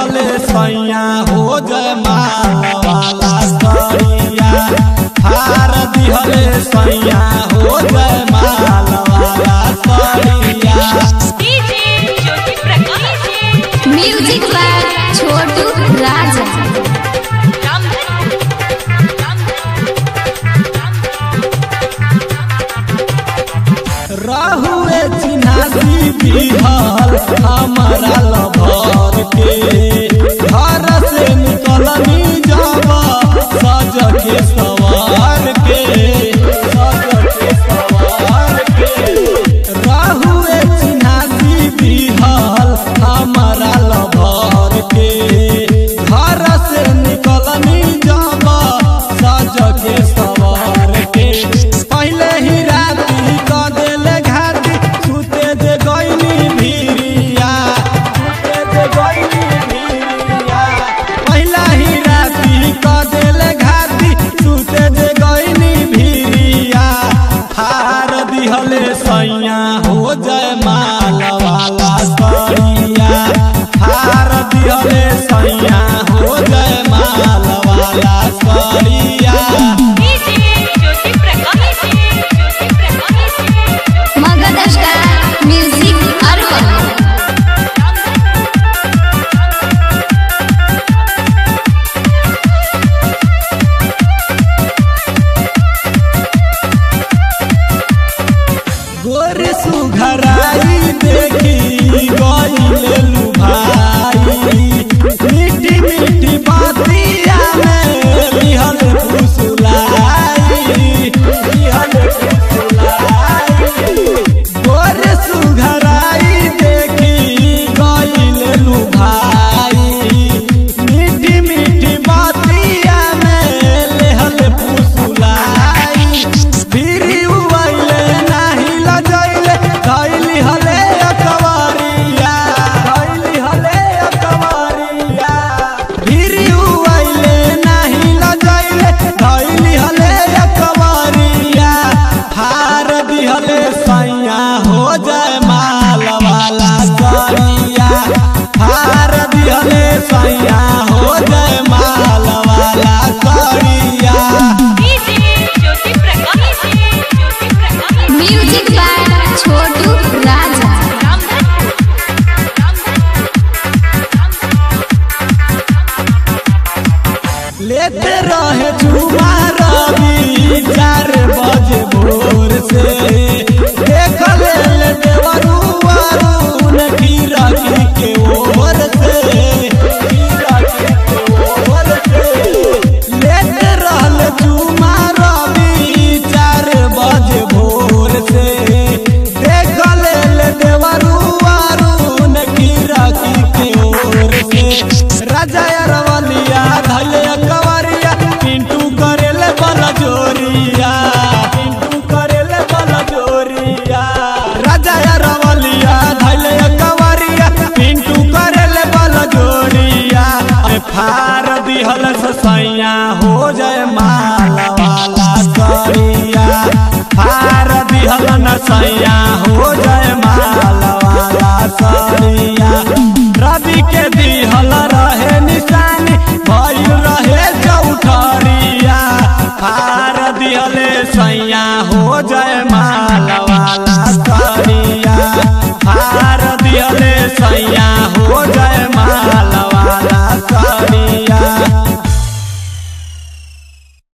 दिहले सैया हो जय माला वाला सैया हार दिहले सैया हो जय माला वाला सैया DJ Jyoti Prakash music by Chhotu Raja Ramdhan राहुए चिन्हासी बिहार हमारा लभर के घर से निकलनी जावा सज के सवार के सज के सवार के राहुए चिन्हासी बिहार हमारा लभर के घर से निकलनी जावा सज के सवार के पहले ही राती क देले घाटी सुते दे गईनी भिरिया सुते दे गईनी भिरिया पहला ही राती क देले घाटी सुते दे गईनी भिरिया हार दिहले सैया हो जय माल वाला सैया हार दिहले सैया हो जय माल वाला सैया DJ Jyoti Prakash Jyoti Prakash Magadh star music अरबन गोर सुघराई देखी गईले लुभाई मीठी मीठी बातिया में लिहल फुसुलाई लिहल फुसुलाई गोर सुघराई देखी गईले लुभाई मीठी मीठी बातिया में लिहल फुसुलाई फिरी उइले नाही लजैले धैली हले अकवारिया धैली हले अकवारिया फिरी उइले नाही लजैले धैली हले अकवारिया हार दिहले सैया हो जय माल वाला सैया हार दिहले सैया हो जय माल वाला सैया DJ Jyoti Prakash Jyoti Prakash music by Chhotu Raja Ramdhan लेते रहे झुमा रवि चार बजे भोर से देख ले ले देवरू वरुण गिरगी के ओर से गिरगी के ओर से लेते रहले झुमा रवि चार बजे भोर से देख ले ले देवरू वरुण गिरगी के ओर से राजा अरवलिया धैले कवरिया पिंटू करेले बल जोरिया पिंटू करेले बल जोरिया राजा अरवलिया धैले कवरिया पिंटू करेले बल जोरिया अरे फार दिहल सैया हो जय माला वाला सैया फार दिहल न सैया हो जय माला वाला सैया रवि के दिहल रहे निशानी भइल रहे चौठरिया फार दिहले सैया हो जय